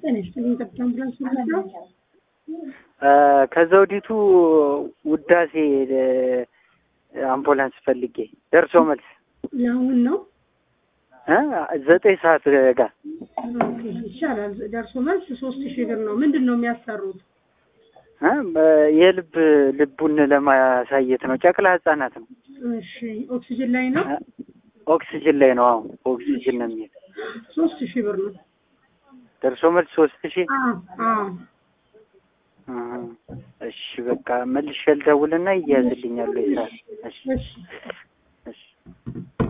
ጤና ይስጥልኝ። ጠብታ አምቡላንስ ማለት ነው። ከዘውዲቱ ውዳሴ አምቡላንስ ፈልጌ ደርሶ መልስ ለአሁን ነው እ ዘጠኝ ሰዓት ጋር ኦኬ፣ ይቻላል። ደርሶ መልስ ሶስት ሺህ ብር ነው። ምንድን ነው የሚያሰሩት? እ የልብ ልቡን ለማሳየት ነው። ጨቅላ ህጻናት ነው። እሺ፣ ኦክሲጅን ላይ ነው። እ ኦክሲጅን ላይ ነው። አሁን ኦክሲጅን ነው የሚሄድ ሶስት ሺህ ብር ነው። ደርሶ መልስ ሶስት ሺህ አዎ አዎ። እ እሺ በቃ መልሼ ልደውልና ይያዝልኛል ወይ ሰዓት? እሺ እሺ እሺ